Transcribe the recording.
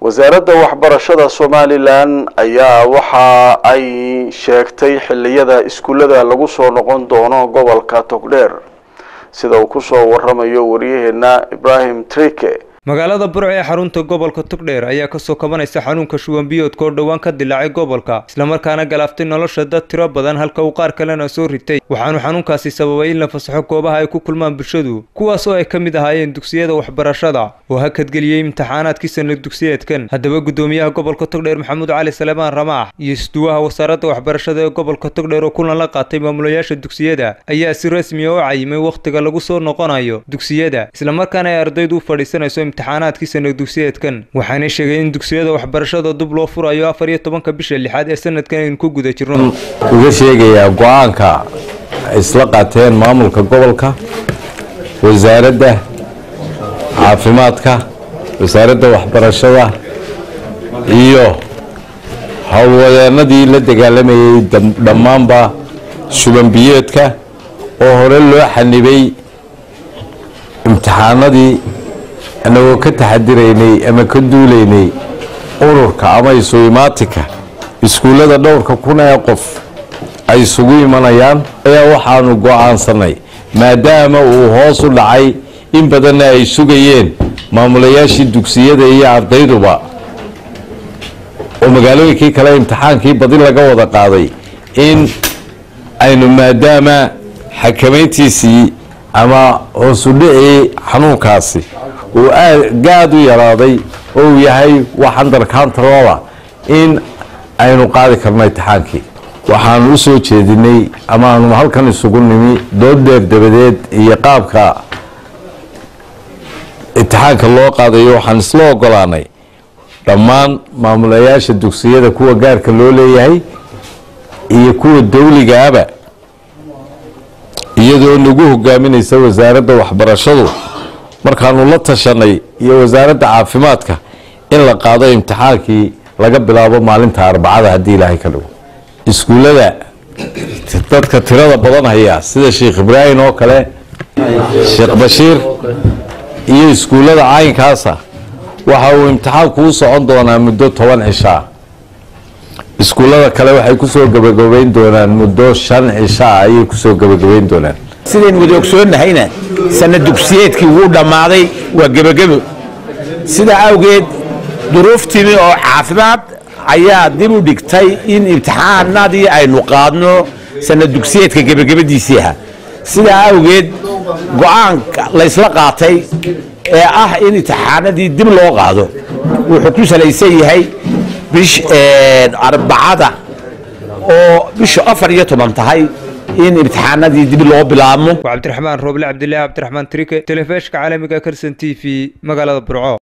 wasaaradda waxbarashada somalilan ayaa waxa ay sheegtay xilliyada iskuullada lagu soo noqon doono gobolka togdheer sida uu kusoo waramayo waryaheena ibrahim trike magaalada burco ee xarunta gobolka togdheer ayaa kasoo kabanaysa xanuunka shuban biyoodka oo dhowaan ka dilaacay gobolka islamarkaana galaaftay nolosha dad tiro badan halka uu qaar kalena soo ritay waxaanu xanuunkaasi sababay in la fasaxo goobaha ay ku kulmaan bulshadu kuwaas oo ay ka mid ahaayeen dugsiyada waxbarashada oo hakadgeliyey imtixaanaadkii sanad dugsiyeedkan haddaba guddoomiyaha gobolka togdheer maxamuud cali salemaan ramaax iyo isduwaha wasaaradda waxbarashada ee gobolka togdheer oo kulan la qaatay maamulayaasha dugsiyada ayaa si rasmiya u cayimay wakhtiga lagu soo noqonayo dugsiyada islamarkaana ay ardaydu u fadhiisanayso imtixaanaadkii sanad dugsiyeedkan waxaana sheegay in dugsiyada waxbarashada dib loo furayo afar iyo tobanka bisha lixaad ee sanadkan aynu ku guda jirno uga sheegayaa go-aanka ay isla qaateen maamulka gobolka wasaaradda caafimaadka wasaaradda waxbarashada iyo howlwadeenadii la dagaalamayay dhammaanba shubanbiyeedka oo hore loo xanibay imtixaanadii annagoo ka taxadiraynay ama ka duulaynay ururka ama isu imaatinka iskuullada dhowrka kun ee qof ay isugu imanayaan ayaa waxaanu go-aansanay maadaama uu hoos u dhacay in badanna ay sugayeen maamulayaashii dugsiyada iyo ardayduba oo magaalooyinkii kale imtixaankii badi laga wada qaaday in aynu maadaama xakamayntiisii ama hoosudhicii xanuunkaasi uu gaad u yaraaday oo uu yahay wax under controla in aynu qaadi karno imtixaankii waxaanu u soo jeedinay ama aanu halkan isugu nimi dood dheer dabadeed iyo qaabka imtixaanka loo qaadayo waxaan isla ogolaanay dhammaan maamulayaasha dugsiyada kuwa gaarka loo leeyahay iyo kuwa dawligaaba iyadoo nagu hogaaminaysa wasaaradda waxbarashadu markaanu la tashanay iyo wasaaradda caafimaadka in la qaado imtixaankii laga bilaabo maalinta arbacada haddii ilaahay ka dhigo iskuullada dadka tirada badan haya sida sheekh ibraahim oo kale sheekh bashiir iyo iskuullada caynkaasa waxa uu imtixaanku u socon doonaa muddo toban cishaa iskuullada kale waxay kusoo gabagabayn doonaan muddo shan cishaa ayay kusoo gabagabayn doonaan sidaynu wada ogsoonnahayna sanad dugsiyeedkii wuu dhammaaday waa gebagebo sidaa awgeed duruuf timi oo caafimaad ayaa dib u dhigtay in imtixaanadii aynu qaadno sanad dugsiyeedka gebagabadiisii ahaa sidaa awgeed go-aanka laysla qaatay ee ah in imtixaanadii dib loo qaado wuxuu ku salaysan yahay bish arbacada oo bisha afar iyo toban tahay in imtixaanadii dib loo bilaabmo waa cabdiraxmaan rooble cabdilaahi cabdiraxmaan trike telefishka caalamiga karsan t v magaalada burco